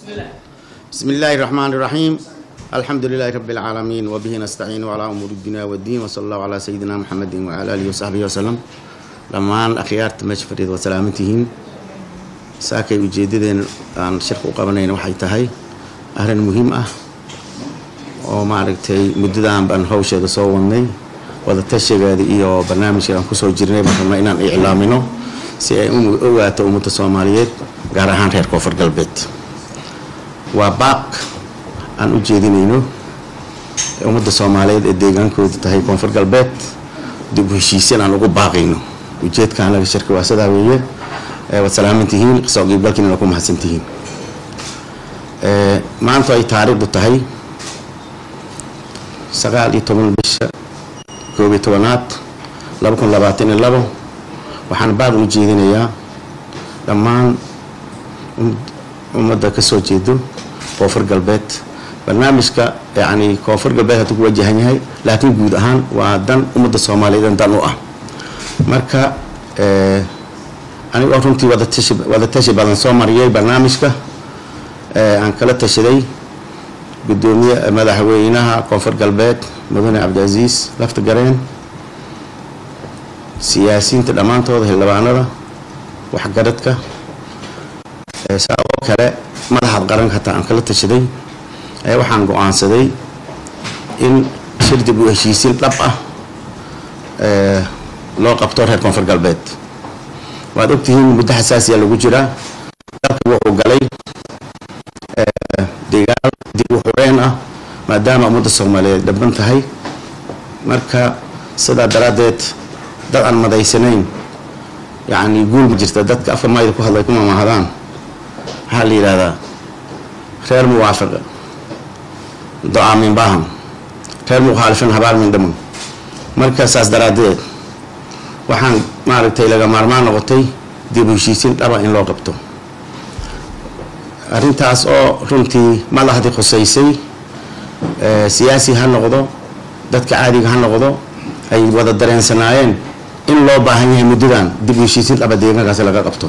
بسم الله الرحمن الرحيم الحمد لله رب العالمين وبه نستعين على أمور الدنيا والدين وصلى الله على سيدنا محمد وعلى آله وصحبه وسلم dhammaan akhyaarta meesha fadhiida waa salaamantihiin saakay ujeedadeen aan shirka u qabanayna waxay tahay arrin muhiim ah oo maaragtay muddadan baan hawsheeda soo wadnay wadatashigeeda iyo barnaamijka aan kusoo jirnay baan rabnaa inaan iclaamino si ay u ogaato ummadda soomaaliyeed gaar ahaan reer koonfur galbeed waa baaq aan u jeedinayno ummadda soomaaliyeed ee deegaankooda tahay koonfur galbeed dib u heshiisyan aan ugu baaqayno ujeedkaan laga shirka waa sidaa weeye waad salaamantihiin soo qiibgalkiina ku mahadsantihiin maanta ay taariikhdu tahay sagaal iyo toban bisha koob iyo tobanaad laba kun labaatan iyo labo waxaan baaq u jeedinayaa dhammaan ummadda ka soo jeedo koonfur galbeed barnaamijka yacni koonfur galbeed hadduu ku wajahan yahay laakiin guud ahaan waa dan ummadda soomaaliyeed dan u ah marka anigoo runtii wadatashi wadatashi badan soo mariyay barnaamijka aan kala tashaday gudoomiye madaxweynaha koonfur galbeed mudane cabdicaziis lafta gareen siyaasiyiinta dhammaantooda xildhibaanada waxgaradka saa oo kale madaxda qaranka hataa aan kala tashaday waxaan go-aansaday in shir dib u heshiisiin dhab ah loo qabto reer koonfur galbeed waad ogtihiin muddo xasaasiya lagu jiraa dalka wuxuu galay deegaan dib u xureen ah maadaama ummadda soomaaliyeed dhaban tahay marka sidaa daraaddeed dad aan madaysanayn yacni guul ma jirta dadka afka mayda ku hadlay kuma mahadaan waxaa la yidhahdaa reer muwaafiqa do-aa min baahan reer mukhaalifin habaar min dhaman marka saas daraaddeed waxaan maaragtay laga maarmaan noqotay dib u heshiisiin dhaba in loo qabto arrintaas oo runtii madaxdii khusaysay siyaasi ha noqdo dadka caadiga ha noqdo ay wada dareensanaayeen in loo baahan yahay muddadan dib u heshiisiin dhaba deegaankaasi laga qabto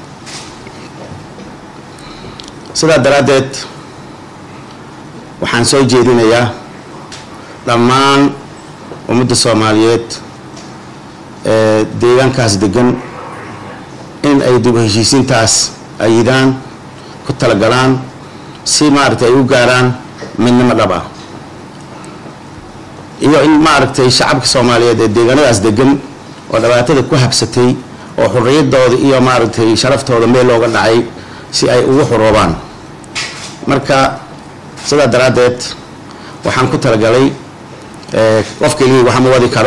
sidaa daraaddeed waxaan soo jeedinayaa dhammaan ummadda soomaaliyeed ee deegaankaas degan in ay dib u heshiisiintaas ayidaan ku talagalaan si maaragtay ay u gaaraan midnimo dhab ah iyo in maaragtay shacabka soomaaliyeed ee deegaanadaas degan oo dhibaatada ku habsatay oo xurriyadooda iyo maaragtay sharaftooda meel looga dhacay si ay ugu xuroobaan marka sidaa daraaddeed waxaan ku talagalay qof keligii wax ma wadi karo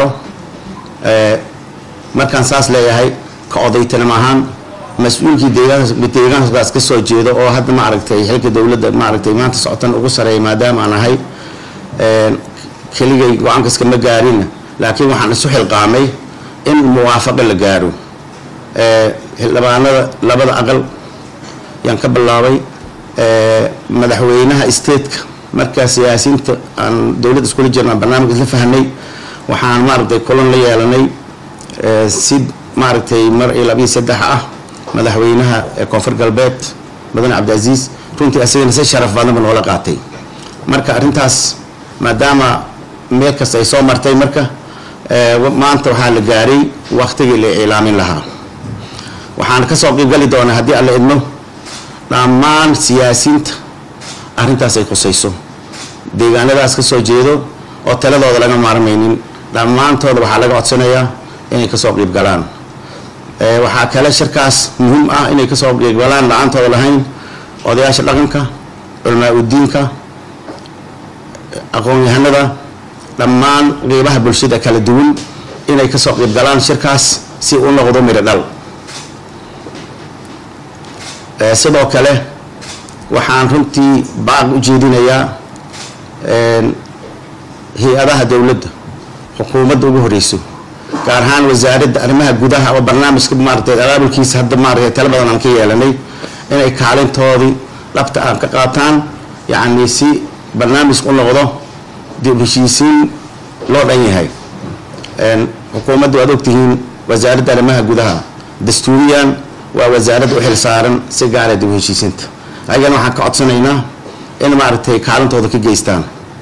markaan saas leeyahay ka odaytanimo ahaan mas-uulkii deegaankaas ka soo jeedo oo hadda maaragtay xilka dowladda maaragtay maanta socotan ugu sareeya maadaama aan ahay keligay go-aankaas kama gaarin laakiin waxaan isu xilqaamay in muwaafaqo la gaaro xildhibaanada labada aqal yaan ka bilaabay madaxweynaha stateka markaa siyaasiyiinta aan dowladda iskula jirna barnaamij isla fahnay waxaan maaragtay kulan la yeelanay si maaragtay mar iyo labiyo saddex ah madaxweynaha ee koonfur galbeed mudane cabdicaziis runtii asagana si sharaf badanba noola qaatay marka arrintaas maadaama meel kasta ay soo martay marka maanta waxaa la gaaray waktigii la iclaamin lahaa waxaan kasoo qiibgali doonaa haddii alla idmo dhammaan siyaasiyiinta arrintaas ay khusayso deegaanadaas ka soo jeedo oo taladooda laga maarmaynin dhammaantooda waxaa laga codsanayaa inay kasoo qiib galaan waxaa kale shirkaas muhiim ah inay kasoo qiib galaan la-aantooda lahayn odayaasha dhaqanka culamaa udiinka aqoon-yahanada dhammaan qeybaha bulshada kala duwan inay kasoo qiib galaan shirkaas si u noqdo midho dhal sidoo kale waxaan runtii baaq u jeedinayaa hay-adaha dowladda xukuumadda ugu horeyso gaar ahaan wasaaradda arrimaha gudaha oo barnaamijka maaratay abaabulkiisa hadda maaratay tala badan aan ka yeelanay inay kaalintoodii dhabta aan ka qaataan yacni si barnaamijka u noqdo dib heshiisiin loo dhan yahay xukuumadda waad ogtihiin wasaaradda arrimaha gudaha dastuuriyan waa wasaaradda u xil saaran si gaara dib u heshiisinta ayagana waxaan ka codsanaynaa in maaragtay kaalintooda ka geystaan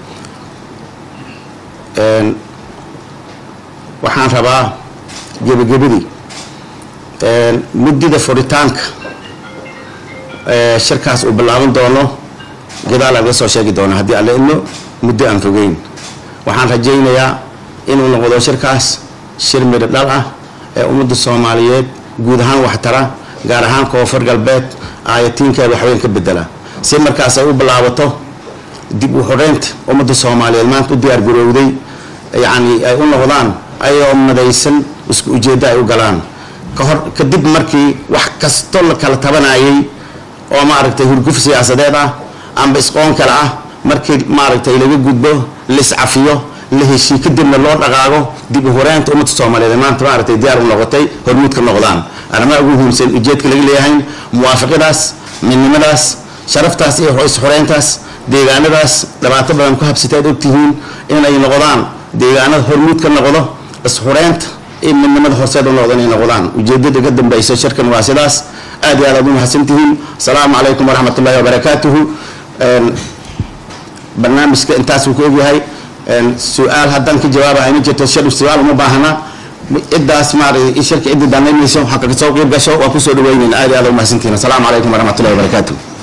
waxaan rabaa gebagabadii muddida furitaanka shirkaas uu bilaaban doono gadaal laga soo sheegi doono haddii alla idmo muddo aan fogeyn waxaan rajaynayaa inuu noqdo shirkaas shir midho dhal ah ee ummadda soomaaliyeed guud ahaan waxtara gaar ahaan koonfur galbeed aayatiinkeeda waxweyn ka bedela si markaas ay u bilaabato dib u xoreynta ummadda soomaaliyeed maanta u diyaar garowday yacni ay u noqdaan ayagoo madaysan isku ujeeddo ay u galaan kahor kadib markii wax kasto la kala tabanayay oo maaragtay hurguf siyaasadeed ah amba isqoon kale ah markii maaragtay laga gudbo liscafiyo la heshii kadibna loo dhaqaago dib u horeynta ummadda soomaaliyeed maanta maaragtay diyaar u noqotay hormuud ka noqdaan arrimaha ugu muhiimsan ujeedka laga leeyahay muwaafaqadaas midnimadaas sharaftaas iyo is-xoreyntaas deegaanadaas dhibaato badan ku habsatay aad ogtihiin inay noqdaan deegaanada hormuud ka noqdo is-xoreynta iyo midnimada horseed u noqdo inay noqdaan ujeedada ka dambeysa shirkan waa sidaas aad iyo aad aad u mahadsantihiin asalaamu calaykum waraxmat ullahi wabarakaatuhu barnaamijka intaas uu ka ogyahay su-aal haddaan ka jawaabaya ma jirto shir su-aal uma baahna ciddaas maaragtay shirka cidda danaynayso waxaa kaga soo qeyb gasho waa kusoo dhaweynayna aad iyo aad u mahadsantihiin asalaamu calaykum waraxmat ullahi wabarakaatuhu